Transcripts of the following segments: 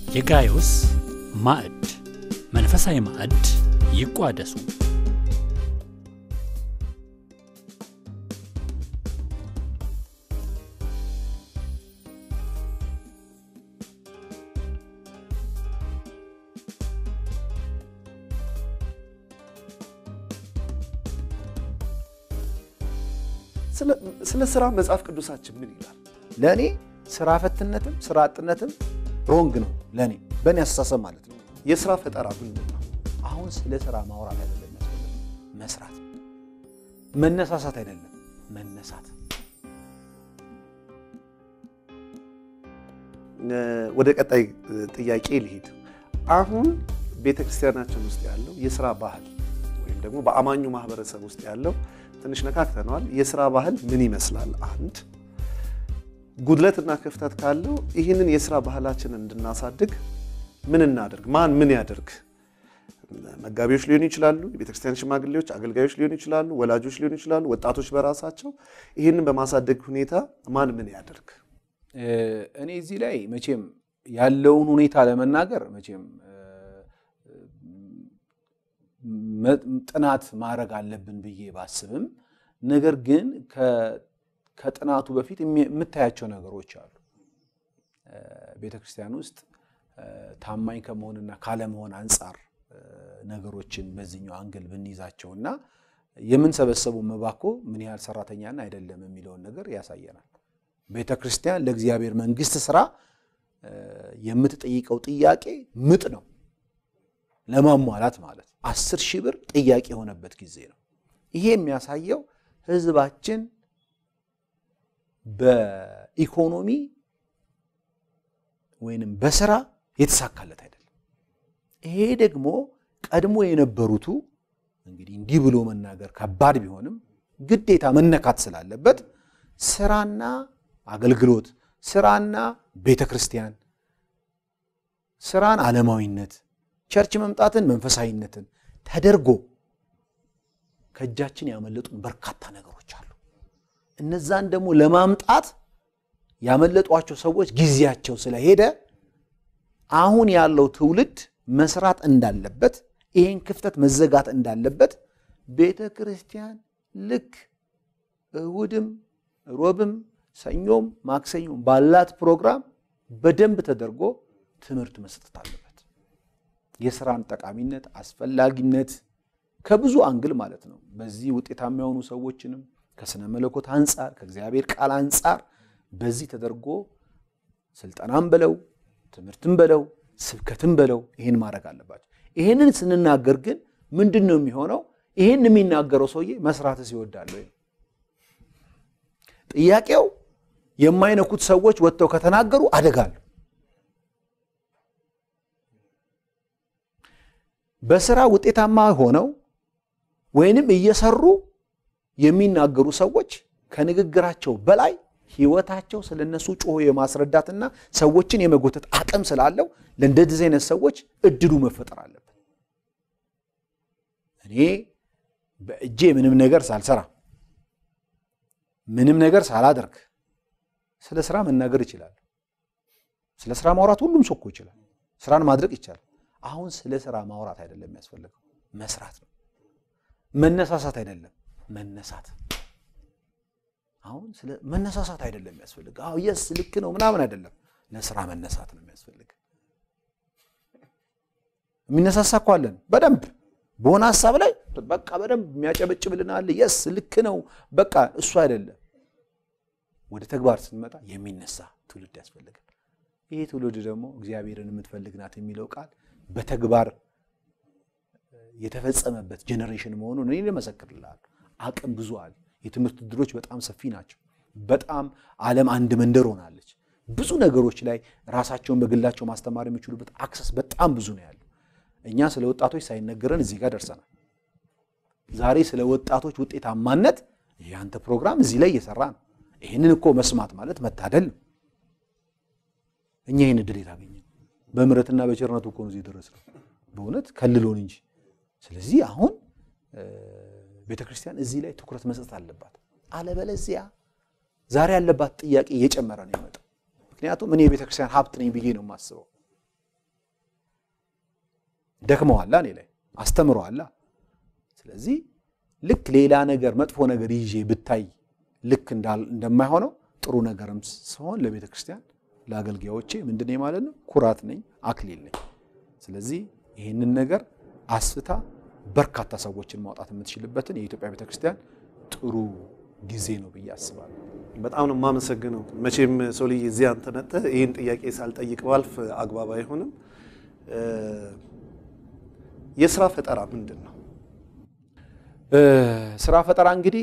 የጋዮስ ማዕድ መንፈሳዊ ማዕድ ይቋደሱ። ስለ ስራ መጽሐፍ ቅዱሳችን ምን ይላል? ለእኔ ስራ ፈትነትም ስራ አጥነትም ሮንግ ነው። ለእኔ በእኔ አስተሳሰብ ማለት ነው። የስራ ፈጠራ ምንድን ነው? አሁን ስለ ስራ ማውራት አይደለም ያስፈልግ መስራት፣ መነሳሳት አይደለም መነሳት። ወደ ቀጣይ ጥያቄ ልሂድ። አሁን ቤተ ክርስቲያናችን ውስጥ ያለው የስራ ባህል ወይም ደግሞ በአማኙ ማህበረሰብ ውስጥ ያለው ትንሽ ነካክተነዋል። የስራ ባህል ምን ይመስላል? አንድ ጉድለትና ክፍተት ካለው ይህንን የስራ ባህላችንን እንድናሳድግ ምን እናደርግ? ማን ምን ያደርግ? መጋቢዎች ሊሆኑ ይችላሉ፣ የቤተክርስቲያን ሽማግሌዎች፣ አገልጋዮች ሊሆኑ ይችላሉ፣ ወላጆች ሊሆኑ ይችላሉ፣ ወጣቶች በራሳቸው ይህንን በማሳደግ ሁኔታ ማን ምን ያደርግ? እኔ እዚህ ላይ መቼም ያለውን ሁኔታ ለመናገር መቼም ጥናት ማድረግ አለብን ብዬ ባስብም፣ ነገር ግን ከጥናቱ በፊት የምታያቸው ነገሮች አሉ። ቤተ ክርስቲያን ውስጥ ታማኝ ከመሆንና ካለመሆን አንጻር ነገሮችን በዚህኛው አንግል ብንይዛቸው እና የምንሰበሰበው መባኮ ምን ያህል ሰራተኛና አይደለም የሚለውን ነገር ያሳየናል። ቤተ ክርስቲያን ለእግዚአብሔር መንግስት ስራ የምትጠይቀው ጥያቄ ምጥ ነው ለማሟላት ማለት አስር ሺህ ብር ጥያቄ የሆነበት ጊዜ ነው። ይሄ የሚያሳየው ህዝባችን በኢኮኖሚ ወይንም በስራ የተሳካለት አይደለም። ይሄ ደግሞ ቀድሞ የነበሩቱ እንግዲህ እንዲህ ብሎ መናገር ከባድ ቢሆንም ግዴታ መነካት ስላለበት ስራና አገልግሎት፣ ስራና ቤተ ክርስቲያን፣ ስራን ዓለማዊነት ቸርች መምጣትን መንፈሳዊነትን ተደርጎ ከእጃችን ያመለጡን በርካታ ነገሮች አሉ። እነዛን ደግሞ ለማምጣት ያመለጧቸው ሰዎች ጊዜያቸው ስለሄደ አሁን ያለው ትውልድ መስራት እንዳለበት፣ ይህን ክፍተት መዘጋት እንዳለበት ቤተ ክርስቲያን ልክ እሁድም ሮብም ሰኞም ማክሰኞም ባላት ፕሮግራም በደንብ ተደርጎ ትምህርት መስጠት አለበት። የስራን ጠቃሚነት አስፈላጊነት ከብዙ አንግል ማለት ነው። በዚህ ውጤታማ የሆኑ ሰዎችንም ከስነ መለኮት አንጻር ከእግዚአብሔር ቃል አንጻር በዚህ ተደርጎ ስልጠናም በለው ትምህርትም በለው ስብከትም በለው ይህን ማድረግ አለባቸው። ይህንን ስንናገር ግን ምንድን ነው የሚሆነው? ይህን የሚናገረው ሰውዬ መስራትስ ይወዳል ወይ? ጥያቄው የማይነኩት ሰዎች ወጥተው ከተናገሩ አደጋሉ። በስራ ውጤታማ ሆነው ወይንም እየሰሩ የሚናገሩ ሰዎች ከንግግራቸው በላይ ህይወታቸው ስለነሱ ጮሆ የማስረዳትና ሰዎችን የመጎተት አቅም ስላለው ለእንደዚህ አይነት ሰዎች እድሉ መፈጠር አለበት። እኔ በእጄ ምንም ነገር ሳልሰራ ምንም ነገር ሳላደርግ ስለ ስራ መናገር ይችላል። ስለ ስራ ማውራት ሁሉም ሰው እኮ ይችላል። ስራን ማድረግ ይቻላል። አሁን ስለ ስራ ማውራት አይደለም የሚያስፈልገው፣ መስራት ነው። መነሳሳት አይደለም መነሳት። አሁን ስለ መነሳሳት አይደለም የሚያስፈልግ። አዎ የስ ልክ ነው ምናምን አይደለም። ለስራ መነሳት ነው የሚያስፈልግ። የሚነሳሳ እኮ አለን በደንብ በሆነ ሀሳብ ላይ በቃ በደንብ የሚያጨበጭብልን አለ። የስ ልክ ነው በቃ እሱ አይደለም። ወደ ተግባር ስንመጣ የሚነሳ ትውልድ ያስፈልጋል። ይህ ትውልድ ደግሞ እግዚአብሔርን የምትፈልግ ናት የሚለው ቃል በተግባር የተፈጸመበት ጄኔሬሽን መሆኑን እኔ ልመሰክርልሃለሁ። አቅም ብዙ አለ። የትምህርት እድሎች በጣም ሰፊ ናቸው። በጣም ዓለም አንድ መንደር ሆናለች። ብዙ ነገሮች ላይ ራሳቸውን በግላቸው ማስተማር የሚችሉበት አክሰስ በጣም ብዙ ነው ያለው። እኛ ስለ ወጣቶች ሳይነገረን እዚህ ጋር ደርሰናል። ዛሬ ስለ ወጣቶች ውጤታማነት የአንተ ፕሮግራም እዚህ ላይ እየሰራ ነው። ይህንን እኮ መስማት ማለት መታደል ነው። እኛ ይህን እድል የታገኘ በምሕረትና በቸርነቱ እኮ ነው እዚህ የደረስነው፣ በእውነት ከልሎን እንጂ። ስለዚህ አሁን ቤተ ክርስቲያን እዚህ ላይ ትኩረት መስጠት አለባት። አለበለዚያ ዛሬ ያለባት ጥያቄ እየጨመረ ነው የመጣው። ምክንያቱም እኔ የቤተ ክርስቲያን ሀብት ነኝ ብዬ ነው የማስበው። ደክመዋላ፣ እኔ ላይ አስተምረዋላ። ስለዚህ ልክ ሌላ ነገር መጥፎ ነገር ይዤ ብታይ ልክ እንደማይሆነው ጥሩ ነገርም ሲሆን ለቤተ ክርስቲያን ለአገልጋዮቼ ምንድን ነኝ ማለት ነው? ኩራት ነኝ፣ አክሊል ነኝ። ስለዚህ ይህንን ነገር አስፍታ በርካታ ሰዎችን ማውጣት የምትችልበትን የኢትዮጵያ ቤተ ክርስቲያን ጥሩ ጊዜ ነው ብዬ አስባለሁ። በጣም ነው የማመሰግነው። መቼም ሰው ልጅ እዚህ አንተ መጥተህ ይህን ጥያቄ ሳልጠይቅ ባልፍ አግባብ አይሆንም። የስራ ፈጠራ ምንድን ነው? ስራ ፈጠራ እንግዲህ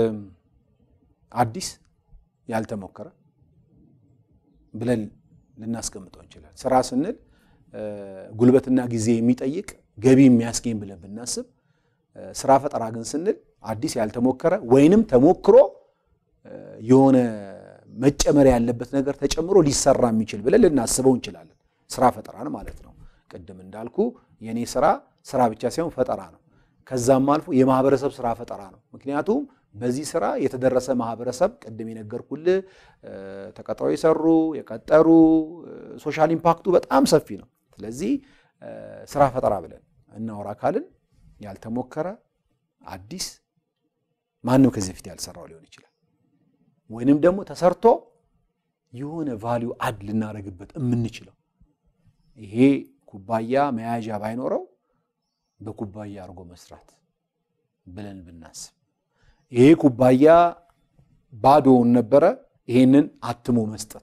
አዲስ ያልተሞከረ ብለን ልናስቀምጠው እንችላለን። ስራ ስንል ጉልበትና ጊዜ የሚጠይቅ ገቢ የሚያስገኝ ብለን ብናስብ፣ ስራ ፈጠራ ግን ስንል አዲስ ያልተሞከረ ወይንም ተሞክሮ የሆነ መጨመር ያለበት ነገር ተጨምሮ ሊሰራ የሚችል ብለን ልናስበው እንችላለን። ስራ ፈጠራን ማለት ነው። ቅድም እንዳልኩ የእኔ ስራ ስራ ብቻ ሳይሆን ፈጠራ ነው። ከዛም አልፎ የማህበረሰብ ስራ ፈጠራ ነው። ምክንያቱም በዚህ ስራ የተደረሰ ማህበረሰብ ቅድም የነገርኩልህ ተቀጥረው የሰሩ የቀጠሩ ሶሻል ኢምፓክቱ በጣም ሰፊ ነው። ስለዚህ ስራ ፈጠራ ብለን እናወራ ካልን ያልተሞከረ አዲስ ማንም ከዚህ በፊት ያልሰራው ሊሆን ይችላል። ወይንም ደግሞ ተሰርቶ የሆነ ቫሊዩ አድ ልናደርግበት የምንችለው ይሄ ኩባያ መያዣ ባይኖረው በኩባያ አድርጎ መስራት ብለን ብናስብ ይሄ ኩባያ ባዶውን ነበረ፣ ይሄንን አትሞ መስጠት።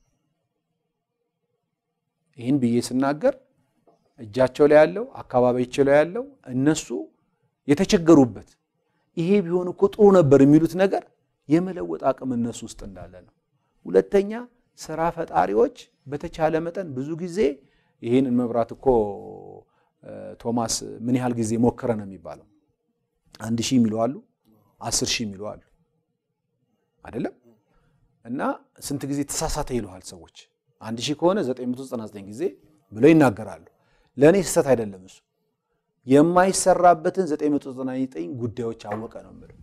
ይህን ብዬ ስናገር እጃቸው ላይ ያለው አካባቢያቸው ላይ ያለው እነሱ የተቸገሩበት ይሄ ቢሆን እኮ ጥሩ ነበር የሚሉት ነገር የመለወጥ አቅም እነሱ ውስጥ እንዳለ ነው። ሁለተኛ ስራ ፈጣሪዎች በተቻለ መጠን ብዙ ጊዜ ይህንን መብራት እኮ ቶማስ ምን ያህል ጊዜ ሞከረ ነው የሚባለው? አንድ ሺህ የሚሉ አሉ፣ አስር ሺህ የሚሉ አሉ አይደለም። እና ስንት ጊዜ ተሳሳተ ይለዋል ሰዎች። አንድ ሺህ ከሆነ 999 ጊዜ ብለው ይናገራሉ። ለእኔ ስህተት አይደለም እሱ የማይሰራበትን 999 ጉዳዮች አወቀ ነው የምለው።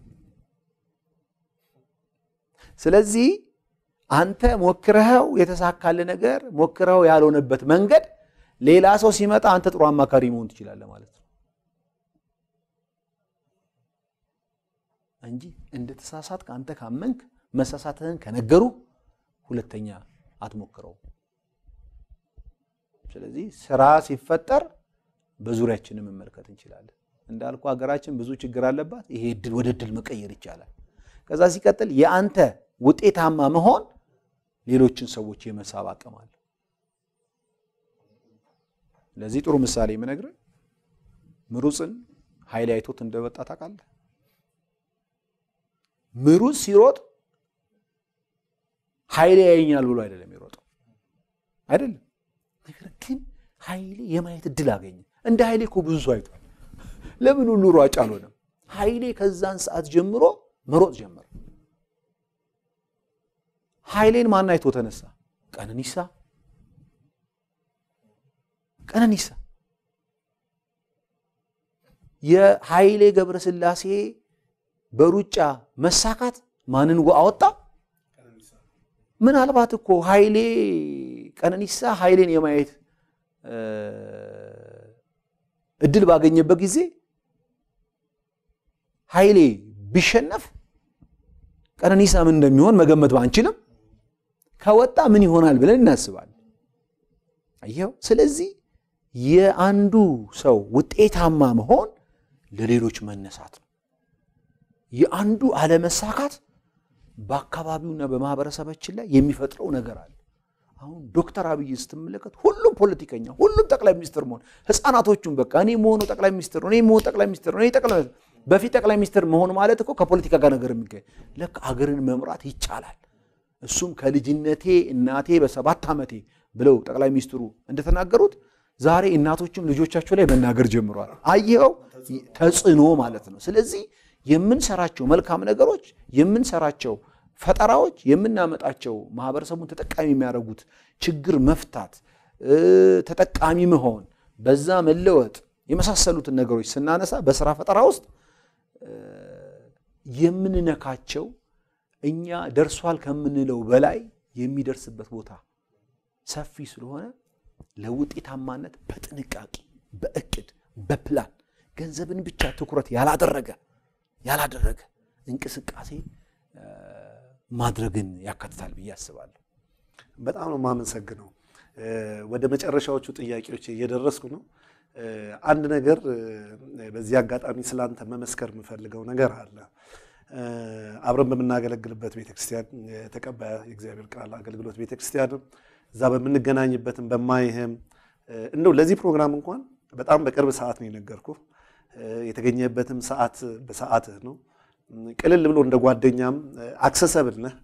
ስለዚህ አንተ ሞክረኸው የተሳካል ነገር ሞክረኸው ያልሆነበት መንገድ ሌላ ሰው ሲመጣ አንተ ጥሩ አማካሪ መሆን ትችላለህ ማለት ነው እንጂ እንደ ተሳሳትክ አንተ ካመንክ መሳሳትህን ከነገሩ ሁለተኛ አትሞክረው። ስለዚህ ስራ ሲፈጠር በዙሪያችን መመልከት እንችላለን። እንዳልኩ ሀገራችን ብዙ ችግር አለባት። ይሄ እድል ወደ እድል መቀየር ይቻላል። ከዛ ሲቀጥል የአንተ ውጤታማ መሆን ሌሎችን ሰዎች የመሳብ አቅም አለ። ለዚህ ጥሩ ምሳሌ የምነግርህ ምሩፅን ኃይሌ አይቶት እንደወጣ ታውቃለህ። ምሩፅ ሲሮጥ ኃይሌ ያየኛል ብሎ አይደለም የሮጠው አይደለም። ነገር ግን ኃይሌ የማየት እድል አገኘ። እንደ ኃይሌ እኮ ብዙ ሰው አይቷል። ለምን ሁሉ ሯጭ አልሆነም? ኃይሌ ከዛን ሰዓት ጀምሮ መሮጥ ጀመረ። ኃይሌን ማን አይቶ ተነሳ? ቀነኒሳ ቀነኒሳ የኃይሌ ገብረስላሴ በሩጫ መሳካት ማንን አወጣ? ምናልባት እኮ ኃይሌ ቀነኒሳ ኃይሌን የማየት እድል ባገኘበት ጊዜ ኃይሌ ቢሸነፍ ቀነኒሳ ምን እንደሚሆን መገመት ባንችልም ከወጣ ምን ይሆናል ብለን እናስባለን። አየኸው። ስለዚህ የአንዱ ሰው ውጤታማ መሆን ለሌሎች መነሳት ነው። የአንዱ አለመሳካት በአካባቢውና በማህበረሰባችን ላይ የሚፈጥረው ነገር አለ። አሁን ዶክተር አብይ ስትመለከት ሁሉም ፖለቲከኛ፣ ሁሉም ጠቅላይ ሚኒስትር መሆን ህፃናቶቹም በቃ እኔ መሆኑ ጠቅላይ ሚኒስትር ነው፣ እኔ መሆኑ ጠቅላይ ሚኒስትር ነው፣ እኔ ጠቅላይ በፊት ጠቅላይ ሚኒስትር መሆን ማለት እኮ ከፖለቲካ ጋር ነገር የሚገኝ ለካ አገርን መምራት ይቻላል። እሱም ከልጅነቴ እናቴ በሰባት ዓመቴ ብለው ጠቅላይ ሚኒስትሩ እንደተናገሩት ዛሬ እናቶችም ልጆቻቸው ላይ መናገር ጀምረዋል። አየኸው ተጽዕኖ ማለት ነው። ስለዚህ የምንሰራቸው መልካም ነገሮች የምንሰራቸው ፈጠራዎች የምናመጣቸው ማህበረሰቡን ተጠቃሚ የሚያደርጉት ችግር መፍታት፣ ተጠቃሚ መሆን፣ በዛ መለወጥ የመሳሰሉትን ነገሮች ስናነሳ በስራ ፈጠራ ውስጥ የምንነካቸው እኛ ደርሷል ከምንለው በላይ የሚደርስበት ቦታ ሰፊ ስለሆነ ለውጤታማነት በጥንቃቄ በእቅድ በፕላን ገንዘብን ብቻ ትኩረት ያላደረገ ያላደረገ እንቅስቃሴ ማድረግን ያካትታል ብዬ አስባለሁ። በጣም ነው የማመሰግነው። ወደ መጨረሻዎቹ ጥያቄዎች እየደረስኩ ነው። አንድ ነገር በዚህ አጋጣሚ ስላንተ መመስከር የምፈልገው ነገር አለ። አብረን በምናገለግልበት ቤተክርስቲያን የተቀባይ የእግዚአብሔር ቃል አገልግሎት ቤተክርስቲያንም እዛ በምንገናኝበትም በማይህም እንደው ለዚህ ፕሮግራም እንኳን በጣም በቅርብ ሰዓት ነው የነገርኩ። የተገኘበትም ሰዓት በሰዓትህ ነው። ቅልል ብሎ እንደ ጓደኛም አክሰሰብል ነህ።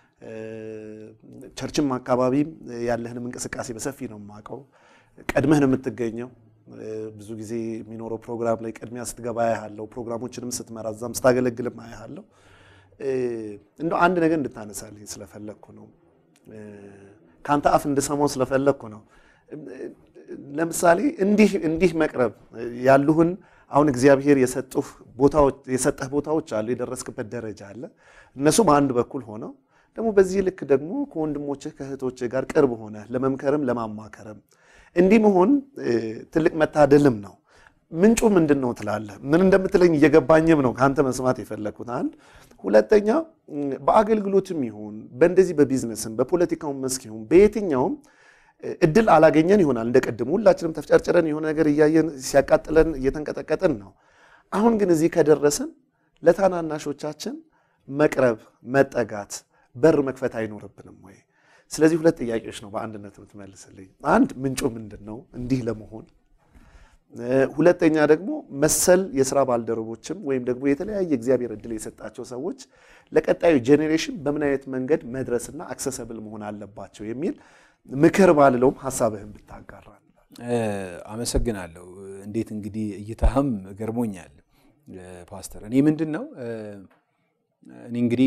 ቸርችም አካባቢ ያለህንም እንቅስቃሴ በሰፊ ነው የማውቀው። ቀድመህ ነው የምትገኘው። ብዙ ጊዜ የሚኖረው ፕሮግራም ላይ ቅድሚያ ስትገባ አያሃለሁ። ፕሮግራሞችንም ስትመራ እዛም ስታገለግልም አያሃለሁ። እንደው አንድ ነገር እንድታነሳልኝ ስለፈለግኩ ነው። ከአንተ አፍ እንድሰማው ስለፈለግኩ ነው። ለምሳሌ እንዲህ እንዲህ መቅረብ ያሉህን አሁን እግዚአብሔር የሰጡህ ቦታዎች የሰጠህ ቦታዎች አሉ፣ የደረስክበት ደረጃ አለ። እነሱ በአንድ በኩል ሆነው ደግሞ በዚህ ልክ ደግሞ ከወንድሞችህ ከእህቶችህ ጋር ቅርብ ሆነ ለመምከርም ለማማከርም እንዲህ መሆን ትልቅ መታደልም ነው። ምንጩ ምንድን ነው ትላለህ? ምን እንደምትለኝ እየገባኝም ነው ከአንተ መስማት የፈለግኩት። አንድ ሁለተኛ፣ በአገልግሎትም ይሁን በእንደዚህ በቢዝነስም በፖለቲካውም መስክ ይሁን በየትኛውም እድል አላገኘን ይሆናል። እንደ ቅድም ሁላችንም ተፍጨርጭረን የሆነ ነገር እያየን ሲያቃጥለን እየተንቀጠቀጥን ነው። አሁን ግን እዚህ ከደረስን ለታናናሾቻችን መቅረብ መጠጋት በር መክፈት አይኖርብንም ወይ? ስለዚህ ሁለት ጥያቄዎች ነው በአንድነት የምትመልስልኝ። አንድ ምንጩ ምንድን ነው እንዲህ ለመሆን ሁለተኛ ደግሞ መሰል የስራ ባልደረቦችም ወይም ደግሞ የተለያየ እግዚአብሔር እድል የሰጣቸው ሰዎች ለቀጣዩ ጄኔሬሽን በምን አይነት መንገድ መድረስና አክሰሰብል መሆን አለባቸው የሚል ምክር ባልለውም ሀሳብህን ብታጋራ። አመሰግናለሁ። እንዴት እንግዲህ እይታህም ገርሞኛል ፓስተር። እኔ ምንድን ነው እኔ እንግዲህ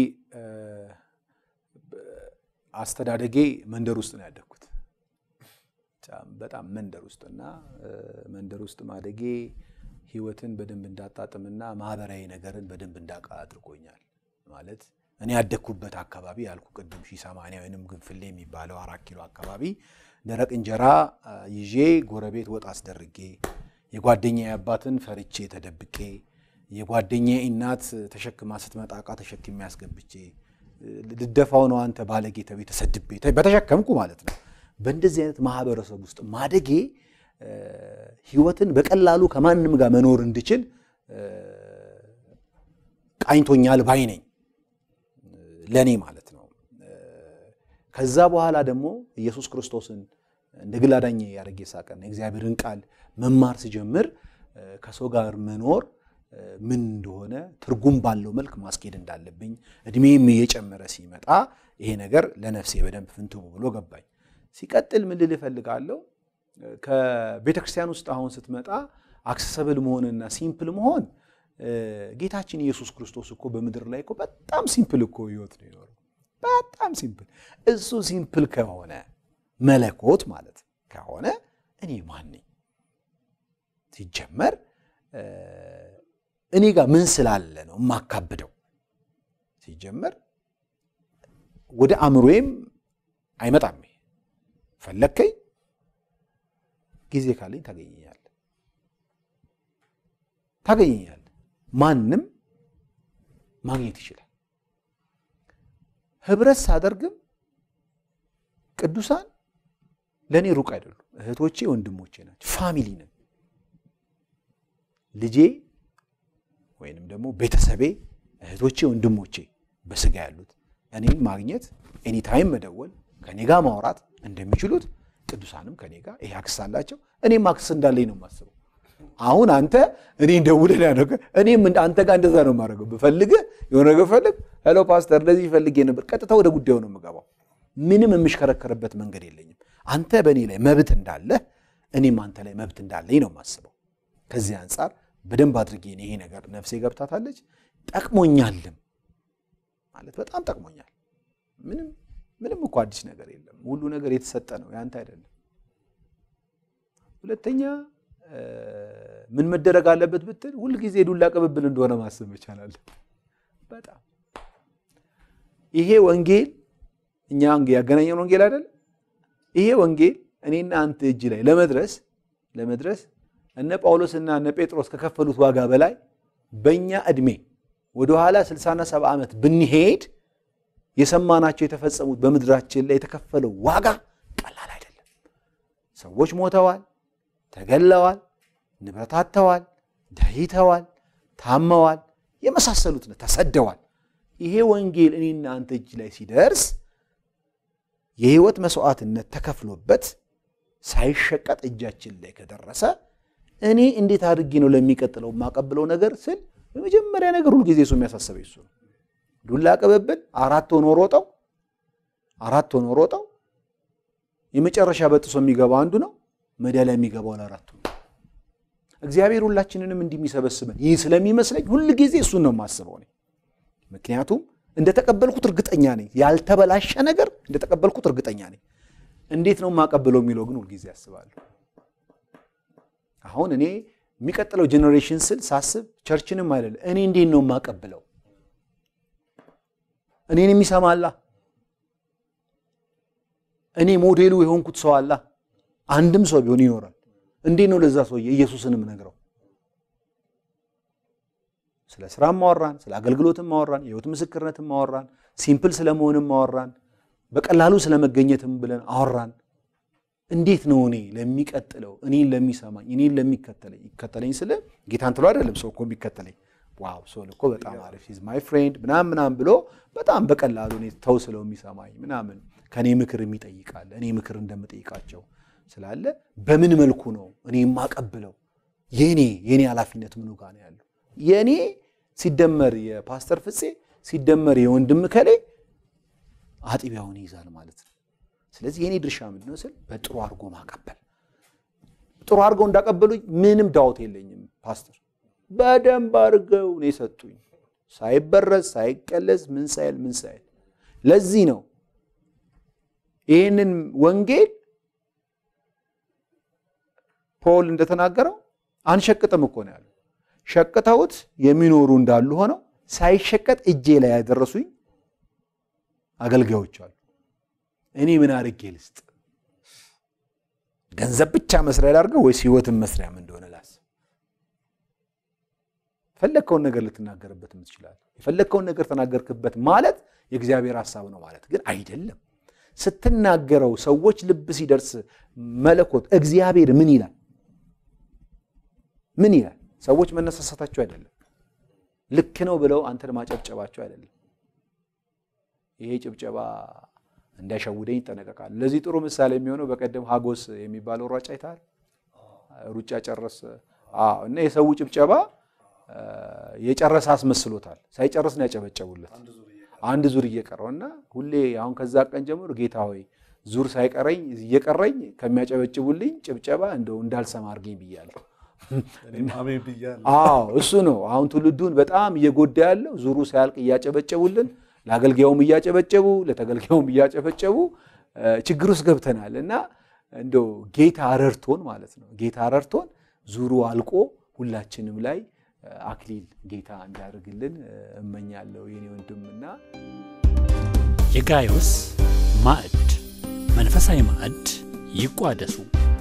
አስተዳደጌ መንደር ውስጥ ነው ያደግኩት በጣም መንደር ውስጥ እና መንደር ውስጥ ማደጌ ህይወትን በደንብ እንዳጣጥምና ማህበራዊ ነገርን በደንብ እንዳውቃ አድርጎኛል። ማለት እኔ ያደግኩበት አካባቢ ያልኩ ቅድም ሺህ ሰማንያ ወይንም ግንፍሌ የሚባለው አራት ኪሎ አካባቢ ደረቅ እንጀራ ይዤ ጎረቤት ወጥ አስደርጌ የጓደኛ አባትን ፈርቼ ተደብቄ የጓደኛ እናት ተሸክማ ስትመጣ ዕቃ ተሸክሜ ያስገብቼ ልደፋው ነው አንተ ባለጌ ተቤ ተሰድቤ በተሸከምኩ ማለት ነው። በእንደዚህ አይነት ማህበረሰብ ውስጥ ማደጌ ህይወትን በቀላሉ ከማንም ጋር መኖር እንድችል ቃኝቶኛል ባይ ነኝ፣ ለእኔ ማለት ነው። ከዛ በኋላ ደግሞ ኢየሱስ ክርስቶስን እንደ ግል አዳኜ ያደረገ ሳቀና የእግዚአብሔርን ቃል መማር ስጀምር ከሰው ጋር መኖር ምን እንደሆነ ትርጉም ባለው መልክ ማስኬድ እንዳለብኝ እድሜም እየጨመረ ሲመጣ ይሄ ነገር ለነፍሴ በደንብ ፍንትው ብሎ ገባኝ። ሲቀጥል ምን ልል እፈልጋለሁ፣ ከቤተ ክርስቲያን ውስጥ አሁን ስትመጣ አክሰሰብል መሆንና ሲምፕል መሆን ጌታችን ኢየሱስ ክርስቶስ እኮ በምድር ላይ እኮ በጣም ሲምፕል እኮ ህይወት ነው የኖረው። በጣም ሲምፕል። እሱ ሲምፕል ከሆነ መለኮት ማለት ከሆነ እኔ ማን ነኝ? ሲጀመር እኔ ጋር ምን ስላለ ነው የማካብደው? ሲጀመር ወደ አእምሮዬም አይመጣም። ፈለግከኝ ጊዜ ካለኝ ታገኘኛለህ ታገኘኛለህ። ማንም ማግኘት ይችላል። ህብረት ሳደርግም ቅዱሳን ለእኔ ሩቅ አይደሉም። እህቶቼ፣ ወንድሞቼ ናቸው። ፋሚሊ ነን። ልጄ ወይንም ደግሞ ቤተሰቤ፣ እህቶቼ፣ ወንድሞቼ በስጋ ያሉት እኔን ማግኘት ኤኒታይም መደወል ከኔ ጋር ማውራት እንደሚችሉት ቅዱሳንም ከኔ ጋር ይሄ አክስ አላቸው። እኔም አክስ እንዳለኝ ነው የማስበው። አሁን አንተ እኔ እንደውልህ ያደረገ እኔም አንተ ጋር እንደዛ ነው የማደርገው። ብፈልግህ የሆነ ነገር ፈልግ፣ ሄሎ ፓስተር እንደዚህ ፈልጌ ነበር፣ ቀጥታ ወደ ጉዳዩ ነው የምገባው። ምንም የምሽከረከርበት መንገድ የለኝም። አንተ በእኔ ላይ መብት እንዳለህ እኔም አንተ ላይ መብት እንዳለኝ ነው የማስበው። ከዚህ አንጻር በደንብ አድርጌ ይሄ ነገር ነፍሴ ገብታታለች፣ ጠቅሞኛልም ማለት በጣም ጠቅሞኛል። ምንም ምንም እኮ አዲስ ነገር የለም። ሁሉ ነገር የተሰጠ ነው፣ ያንተ አይደለም። ሁለተኛ ምን መደረግ አለበት ብትል ሁልጊዜ ዱላ ቅብብል እንደሆነ ማሰብ መቻል አለብን። በጣም ይሄ ወንጌል እኛ ያገናኘን ወንጌል አይደለም። ይሄ ወንጌል እኔና አንተ እጅ ላይ ለመድረስ ለመድረስ እነ ጳውሎስና እነ ጴጥሮስ ከከፈሉት ዋጋ በላይ በእኛ ዕድሜ ወደኋላ 60ና 70 ዓመት ብንሄድ የሰማናቸው የተፈጸሙት በምድራችን ላይ የተከፈለው ዋጋ ቀላል አይደለም። ሰዎች ሞተዋል፣ ተገለዋል፣ ንብረት አጥተዋል፣ ደህይተዋል፣ ታመዋል፣ የመሳሰሉት ነው፣ ተሰደዋል። ይሄ ወንጌል እኔና አንተ እጅ ላይ ሲደርስ የህይወት መስዋዕትነት ተከፍሎበት ሳይሸቀጥ እጃችን ላይ ከደረሰ እኔ እንዴት አድርጌ ነው ለሚቀጥለው የማቀብለው ነገር ስል የመጀመሪያ ነገር ሁልጊዜ እሱ የሚያሳስበኝ እሱ ነው። ዱላ ቅብብል አራት ሆኖ ሮጠው አራት ሆኖ ሮጠው የመጨረሻ በጥሶ የሚገባው አንዱ ነው። መዳሊያ የሚገባው ለአራቱ ነው። እግዚአብሔር ሁላችንንም እንዲህ የሚሰበስበን ይህ ስለሚመስለኝ ሁልጊዜ እሱን ነው የማስበው እኔ። ምክንያቱም እንደተቀበልኩት እርግጠኛ ነኝ። ያልተበላሸ ነገር እንደተቀበልኩት እርግጠኛ ነኝ። እንዴት ነው የማቀብለው የሚለው ግን ሁልጊዜ አስባለሁ። አሁን እኔ የሚቀጥለው ጄኔሬሽን ስል ሳስብ ቸርችንም አይደለም እኔ እንዴት ነው የማቀብለው? እኔን የሚሰማ አላ እኔ ሞዴሉ የሆንኩት ሰው አላ አንድም ሰው ቢሆን ይኖራል። እንዴት ነው ለዛ ሰውዬ ኢየሱስንም ነግረው? ስለ ስራም ማወራን፣ ስለ አገልግሎትም ማወራን፣ የህይወት ምስክርነትም ማወራን፣ ሲምፕል ስለመሆንም ማወራን፣ በቀላሉ ስለመገኘትም ብለን አወራን። እንዴት ነው እኔ ለሚቀጥለው እኔን ለሚሰማኝ እኔን ለሚከተለኝ ይከተለኝ ስለ ጌታን ትሎ አይደለም ሰው እኮ የሚከተለኝ ዋው ሰው እኮ በጣም አሪፍ ሂዝ ማይ ፍሬንድ ምናምን ምናምን ብሎ በጣም በቀላሉ እኔ ተው ስለው የሚሰማኝ ምናምን ከእኔ ምክር የሚጠይቃል እኔ ምክር እንደምጠይቃቸው ስላለ በምን መልኩ ነው እኔ የማቀብለው? የኔ የኔ ኃላፊነት ምኑ ጋር ነው ያለው? የእኔ ሲደመር የፓስተር ፍፄ ሲደመር የወንድም ከሌ አጥቢያውን ይይዛል ማለት ነው። ስለዚህ የኔ ድርሻ ምንድን ነው ስል በጥሩ አድርጎ ማቀበል። ጥሩ አድርገው እንዳቀበሉኝ ምንም ዳውት የለኝም። ፓስተር በደንብ አድርገው ነው የሰጡኝ፣ ሳይበረዝ ሳይቀለዝ ምን ሳይል ምን ሳይል። ለዚህ ነው ይህንን ወንጌል ፖል እንደተናገረው አንሸቅጥም እኮ ነው ያለው። ሸቅተውት የሚኖሩ እንዳሉ ሆነው ሳይሸቀጥ እጄ ላይ ያደረሱኝ አገልጋዮች አሉ። እኔ ምን አድርጌ ልስጥ? ገንዘብ ብቻ መስሪያ ላድርገው ወይስ ህይወትን መስሪያም እንደሆነ ላስብ። የፈለግከውን ነገር ልትናገርበት ትችላለህ። የፈለግከውን ነገር ተናገርክበት ማለት የእግዚአብሔር ሀሳብ ነው ማለት ግን አይደለም። ስትናገረው ሰዎች ልብ ሲደርስ መለኮት እግዚአብሔር ምን ይላል? ምን ይላል? ሰዎች መነሳሳታቸው አይደለም፣ ልክ ነው ብለው አንተን ማጨብጨባቸው አይደለም። ይሄ ጭብጨባ እንዳይሸውደኝ ይጠነቀቃል። ለዚህ ጥሩ ምሳሌ የሚሆነው በቀደም ሀጎስ የሚባለው ሯጭ አይተሃል? ሩጫ ጨረስ እና የሰው ጭብጨባ የጨረሰ አስመስሎታል። ሳይጨርስ ነው ያጨበጨቡለት አንድ ዙር እየቀረው እና ሁሌ አሁን ከዛ ቀን ጀምሮ ጌታ ሆይ ዙር ሳይቀረኝ እየቀረኝ ከሚያጨበጭቡልኝ ጭብጨባ እንደው እንዳልሰማ አድርገኝ ብያለሁ። አዎ እሱ ነው አሁን ትውልዱን በጣም እየጎዳ ያለው ዙሩ ሳያልቅ እያጨበጨቡልን ለአገልጋዩም እያጨበጨቡ ለተገልጋዩም እያጨበጨቡ ችግር ውስጥ ገብተናል እና እንደው ጌታ ረድቶን ማለት ነው ጌታ ረድቶን ዙሩ አልቆ ሁላችንም ላይ አክሊል ጌታ እንዲያደርግልን እመኛለሁ የኔ ወንድምና የጋዮስ ማዕድ መንፈሳዊ ማዕድ ይቋደሱ።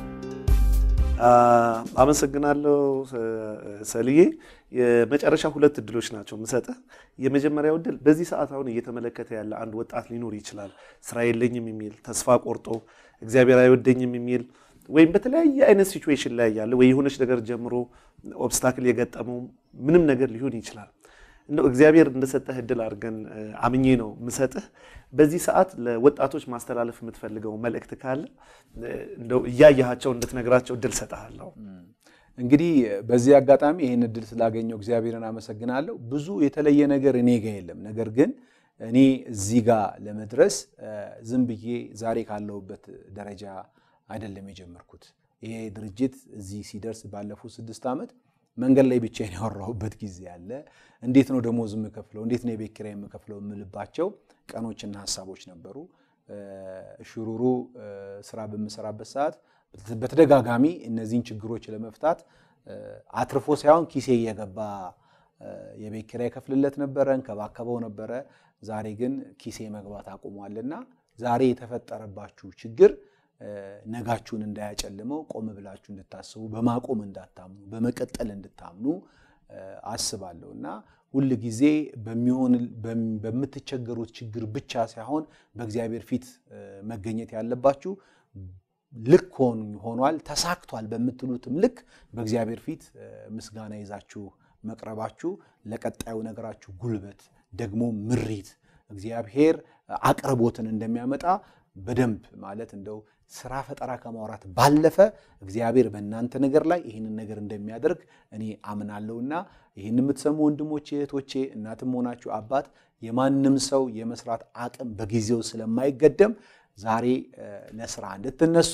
አመሰግናለሁ ሰልዬ። የመጨረሻ ሁለት እድሎች ናቸው ምሰጠህ። የመጀመሪያው እድል በዚህ ሰዓት አሁን እየተመለከተ ያለ አንድ ወጣት ሊኖር ይችላል። ስራ የለኝም የሚል ተስፋ ቆርጦ እግዚአብሔር አይወደኝም የሚል ወይም በተለያየ አይነት ሲቹዌሽን ላይ ያለ ወይ የሆነች ነገር ጀምሮ ኦብስታክል የገጠመው ምንም ነገር ሊሆን ይችላል። እንደው እግዚአብሔር እንደሰጠህ እድል አድርገን አምኜ ነው ምሰጥህ። በዚህ ሰዓት ለወጣቶች ማስተላለፍ የምትፈልገው መልእክት ካለ እንደው እያያቸው እንድትነግራቸው እድል ሰጠሃለሁ። እንግዲህ በዚህ አጋጣሚ ይህን እድል ስላገኘው እግዚአብሔርን አመሰግናለሁ። ብዙ የተለየ ነገር እኔ ጋ የለም። ነገር ግን እኔ እዚህ ጋር ለመድረስ ዝም ብዬ ዛሬ ካለሁበት ደረጃ አይደለም የጀመርኩት። ይሄ ድርጅት እዚህ ሲደርስ ባለፉት ስድስት ዓመት መንገድ ላይ ብቻዬን ያወራሁበት ጊዜ አለ። እንዴት ነው ደሞዝ የምከፍለው፣ እንዴት ነው የቤት ኪራይ የምከፍለው የምልባቸው ቀኖችና ሀሳቦች ነበሩ። ሽሩሩ ስራ በምሰራበት ሰዓት በተደጋጋሚ እነዚህን ችግሮች ለመፍታት አትርፎ ሳይሆን ኪሴ እየገባ የቤት ኪራይ ከፍልለት ነበረ፣ እንከባከበው ነበረ። ዛሬ ግን ኪሴ መግባት አቁሟልና ዛሬ የተፈጠረባችሁ ችግር ነጋችሁን እንዳያጨልመው ቆም ብላችሁ እንድታስቡ፣ በማቆም እንዳታምኑ፣ በመቀጠል እንድታምኑ አስባለሁ እና ሁል ጊዜ በሚሆን በምትቸገሩት ችግር ብቻ ሳይሆን በእግዚአብሔር ፊት መገኘት ያለባችሁ ልክ ሆኗል ተሳክቷል በምትሉትም ልክ በእግዚአብሔር ፊት ምስጋና ይዛችሁ መቅረባችሁ ለቀጣዩ ነገራችሁ ጉልበት ደግሞ ምሪት እግዚአብሔር አቅርቦትን እንደሚያመጣ በደንብ ማለት እንደው ስራ ፈጠራ ከማውራት ባለፈ እግዚአብሔር በእናንተ ነገር ላይ ይህንን ነገር እንደሚያደርግ እኔ አምናለሁና ይህን የምትሰሙ ወንድሞቼ፣ እህቶቼ፣ እናትም ሆናችሁ አባት የማንም ሰው የመስራት አቅም በጊዜው ስለማይገደም ዛሬ ለስራ እንድትነሱ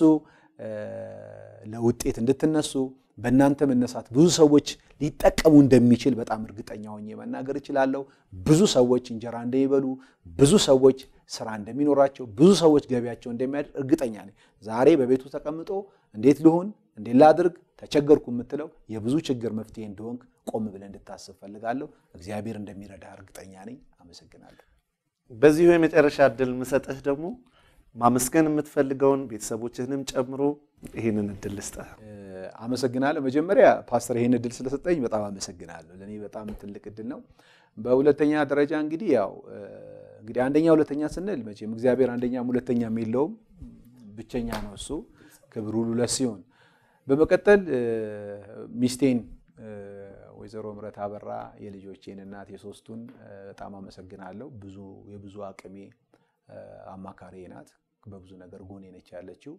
ለውጤት እንድትነሱ በእናንተ መነሳት ብዙ ሰዎች ሊጠቀሙ እንደሚችል በጣም እርግጠኛ ሆኜ መናገር እችላለሁ። ብዙ ሰዎች እንጀራ እንደሚበሉ፣ ብዙ ሰዎች ስራ እንደሚኖራቸው፣ ብዙ ሰዎች ገቢያቸው እንደሚያድር እርግጠኛ ነኝ። ዛሬ በቤቱ ተቀምጦ እንዴት ልሁን፣ እንዴት ላድርግ፣ ተቸገርኩ የምትለው የብዙ ችግር መፍትሄ እንደሆንክ ቆም ብለህ እንድታስብ ፈልጋለሁ። እግዚአብሔር እንደሚረዳ እርግጠኛ ነኝ። አመሰግናለሁ። በዚሁ የመጨረሻ እድል ምሰጥህ ደግሞ ማመስገን የምትፈልገውን ቤተሰቦችህንም ጨምሮ ይህንን እድል ልስጥህ። አመሰግናለሁ። መጀመሪያ ፓስተር ይህን እድል ስለሰጠኝ በጣም አመሰግናለሁ። ለእኔ በጣም ትልቅ እድል ነው። በሁለተኛ ደረጃ እንግዲህ ያው እንግዲህ አንደኛ ሁለተኛ ስንል መቼም እግዚአብሔር አንደኛም ሁለተኛም የለውም፣ ብቸኛ ነው እሱ። ክብር ሁሉ ለእሱ ይሁን። በመቀጠል ሚስቴን ወይዘሮ ምረት አበራ የልጆቼን እናት የሶስቱን በጣም አመሰግናለሁ። ብዙ የብዙ አቅሜ አማካሪ ናት። በብዙ ነገር ጎኔ ነች ያለችው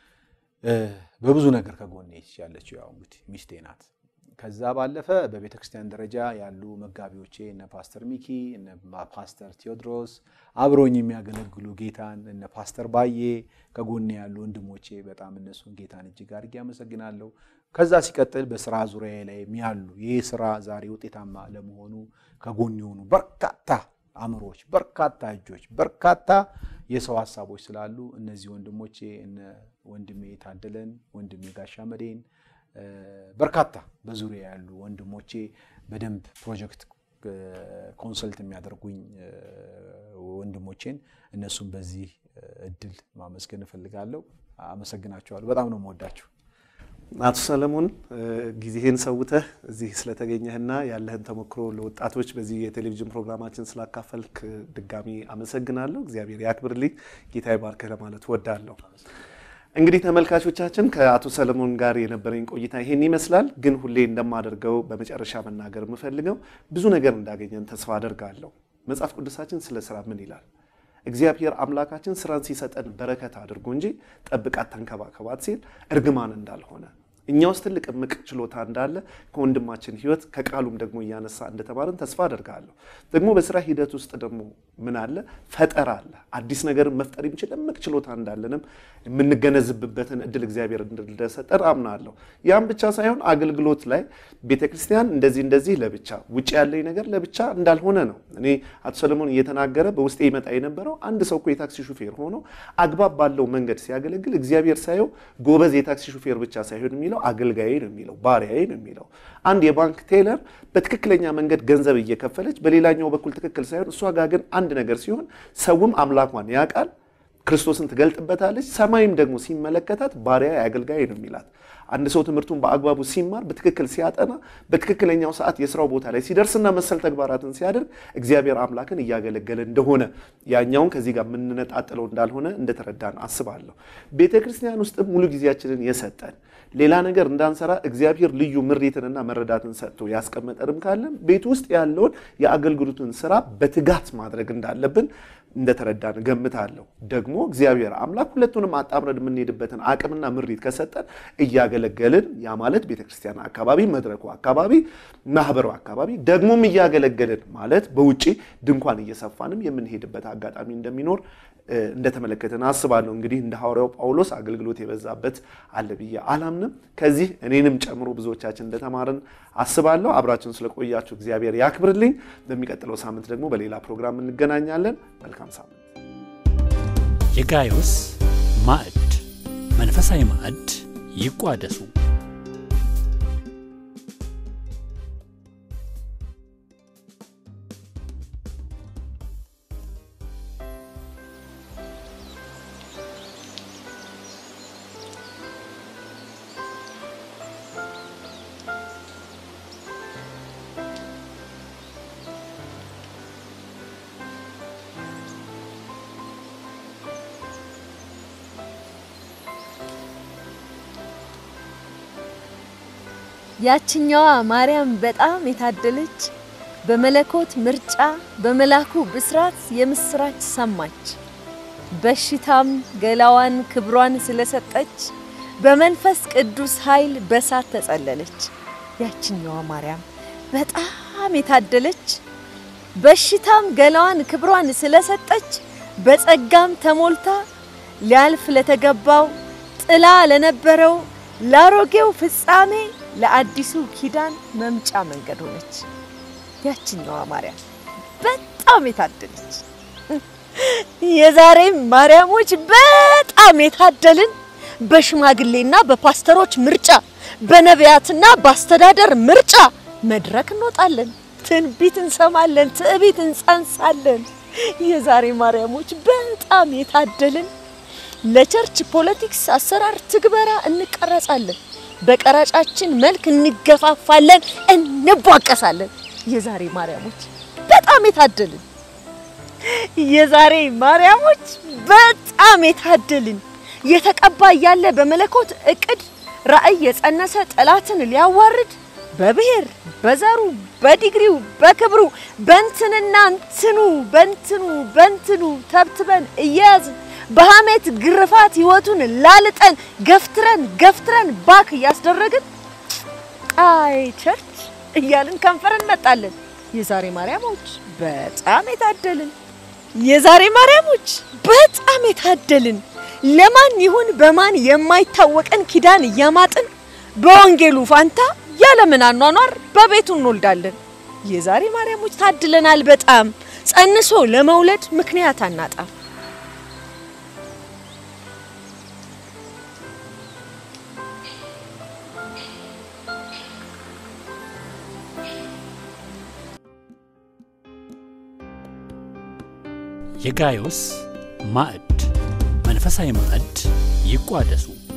በብዙ ነገር ከጎኔ ያለችው ያው እንግዲህ ሚስቴ ናት። ከዛ ባለፈ በቤተ ክርስቲያን ደረጃ ያሉ መጋቢዎቼ እነ ፓስተር ሚኪ እነ ፓስተር ቴዎድሮስ አብረውኝ የሚያገለግሉ ጌታን እነ ፓስተር ባዬ ከጎኔ ያሉ ወንድሞቼ በጣም እነሱን ጌታን እጅግ አድርጌ አመሰግናለሁ። ከዛ ሲቀጥል በስራ ዙሪያ ላይ ያሉ ይህ ስራ ዛሬ ውጤታማ ለመሆኑ ከጎን የሆኑ በርካታ አእምሮች፣ በርካታ እጆች፣ በርካታ የሰው ሀሳቦች ስላሉ እነዚህ ወንድሞቼ እነ ወንድሜ ታደለን፣ ወንድሜ ጋሻ መዴን በርካታ በዙሪያ ያሉ ወንድሞቼ በደንብ ፕሮጀክት ኮንሰልት የሚያደርጉኝ ወንድሞቼን እነሱም በዚህ እድል ማመስገን እፈልጋለሁ። አመሰግናቸዋለሁ። በጣም ነው የምወዳችሁ። አቶ ሰለሞን ጊዜህን ሰውተህ እዚህ ስለተገኘህና ያለህን ተሞክሮ ለወጣቶች በዚህ የቴሌቪዥን ፕሮግራማችን ስላካፈልክ ድጋሚ አመሰግናለሁ። እግዚአብሔር ያክብርልኝ፣ ጌታ ይባርክህ ለማለት ወዳለሁ። እንግዲህ ተመልካቾቻችን ከአቶ ሰለሞን ጋር የነበረኝ ቆይታ ይሄን ይመስላል። ግን ሁሌ እንደማደርገው በመጨረሻ መናገር የምፈልገው ብዙ ነገር እንዳገኘን ተስፋ አደርጋለሁ። መጽሐፍ ቅዱሳችን ስለ ስራ ምን ይላል? እግዚአብሔር አምላካችን ስራን ሲሰጠን በረከት አድርጎ እንጂ ጠብቃት፣ ተንከባከባት ሲል እርግማን እንዳልሆነ እኛ ውስጥ ትልቅ እምቅ ችሎታ እንዳለ ከወንድማችን ሕይወት ከቃሉም ደግሞ እያነሳ እንደተማርን ተስፋ አደርጋለሁ። ደግሞ በስራ ሂደት ውስጥ ደግሞ ምን አለ? ፈጠራ አለ። አዲስ ነገርን መፍጠር የሚችል እምቅ ችሎታ እንዳለንም የምንገነዝብበትን እድል እግዚአብሔር እንደሰጠን አምናለሁ። ያም ብቻ ሳይሆን አገልግሎት ላይ ቤተ ክርስቲያን እንደዚህ እንደዚህ ለብቻ ውጭ ያለኝ ነገር ለብቻ እንዳልሆነ ነው። እኔ አቶ ሰለሞን እየተናገረ በውስጤ ይመጣ የነበረው አንድ ሰው እኮ የታክሲ ሹፌር ሆኖ አግባብ ባለው መንገድ ሲያገለግል እግዚአብሔር ሳየው ጎበዝ የታክሲ ሹፌር ብቻ ሳይሆን የሚለው አገልጋዬ ነው የሚለው ባሪያዬ ነው የሚለው። አንድ የባንክ ቴለር በትክክለኛ መንገድ ገንዘብ እየከፈለች በሌላኛው በኩል ትክክል ሳይሆን እሷ ጋር ግን አንድ ነገር ሲሆን ሰውም አምላኳን ያውቃል፣ ክርስቶስን ትገልጥበታለች። ሰማይም ደግሞ ሲመለከታት ባሪያ አገልጋይ ነው የሚላት። አንድ ሰው ትምህርቱን በአግባቡ ሲማር በትክክል ሲያጠና በትክክለኛው ሰዓት የስራው ቦታ ላይ ሲደርስና መሰል ተግባራትን ሲያደርግ እግዚአብሔር አምላክን እያገለገለ እንደሆነ ያኛውን ከዚህ ጋር የምንነጣጥለው እንዳልሆነ እንደተረዳን አስባለሁ። ቤተ ክርስቲያን ውስጥም ሙሉ ጊዜያችንን የሰጠን ሌላ ነገር እንዳንሰራ እግዚአብሔር ልዩ ምሪትንና መረዳትን ሰጥቶ ያስቀመጠንም ካለን ቤት ውስጥ ያለውን የአገልግሎቱን ስራ በትጋት ማድረግ እንዳለብን እንደተረዳን ገምታለሁ። ደግሞ እግዚአብሔር አምላክ ሁለቱንም አጣምረን የምንሄድበትን አቅምና ምሪት ከሰጠን እያገለገልን ያ ማለት ቤተክርስቲያን አካባቢ፣ መድረኩ አካባቢ፣ ማህበሩ አካባቢ ደግሞም እያገለገልን ማለት በውጭ ድንኳን እየሰፋንም የምንሄድበት አጋጣሚ እንደሚኖር እንደተመለከትን አስባለሁ። እንግዲህ እንደ ሐዋርያው ጳውሎስ አገልግሎት የበዛበት አለ ብዬ አላምንም። ከዚህ እኔንም ጨምሮ ብዙዎቻችን እንደተማርን አስባለሁ። አብራችን ስለቆያችሁ እግዚአብሔር ያክብርልኝ። በሚቀጥለው ሳምንት ደግሞ በሌላ ፕሮግራም እንገናኛለን። መልካም ሳምንት። የጋዮስ ማዕድ መንፈሳዊ ማዕድ ይቋደሱ። ያችኛዋ ማርያም በጣም የታደለች በመለኮት ምርጫ በመላኩ ብስራት የምስራች ሰማች። በሽታም ገላዋን ክብሯን ስለሰጠች በመንፈስ ቅዱስ ኃይል በሳት ተጸለለች። ያችኛዋ ማርያም በጣም የታደለች በሽታም ገላዋን ክብሯን ስለሰጠች በጸጋም ተሞልታ ሊያልፍ ለተገባው ጥላ ለነበረው ለአሮጌው ፍጻሜ ለአዲሱ ኪዳን መምጫ መንገድ ሆነች። ያችኛዋ ማርያም በጣም የታደለች። የዛሬ ማርያሞች በጣም የታደልን በሽማግሌና በፓስተሮች ምርጫ፣ በነቢያትና በአስተዳደር ምርጫ መድረክ እንወጣለን፣ ትንቢት እንሰማለን፣ ትዕቢት እንጸንሳለን። የዛሬ ማርያሞች በጣም የታደልን ለቸርች ፖለቲክስ አሰራር ትግበራ እንቀረጻለን፣ በቀረጫችን መልክ እንገፋፋለን፣ እንቧቀሳለን። የዛሬ ማርያሞች በጣም የታደልን የዛሬ ማርያሞች በጣም የታደልን የተቀባ እያለ በመለኮት እቅድ ራእይ የጸነሰ ጠላትን ሊያዋርድ በብሔር በዘሩ በዲግሪው በክብሩ በንትንና እንትኑ በንትኑ በንትኑ ተብትበን እየያዝን በሐሜት ግርፋት ህይወቱን ላልጠን ገፍትረን ገፍትረን ባክ እያስደረግን አይ ቸርች እያልን ከንፈር እንመጣለን። የዛሬ ማርያሞች በጣም የታደልን የዛሬ ማርያሞች በጣም የታደልን ለማን ይሁን በማን የማይታወቀን ኪዳን እያማጥን በወንጌሉ ፋንታ ያለምን አኗኗር በቤቱ እንወልዳለን። የዛሬ ማርያሞች ታድለናል በጣም ጸንሶ ለመውለድ ምክንያት አናጣም። የጋዮስ ማዕድ መንፈሳዊ ማዕድ ይቋደሱ።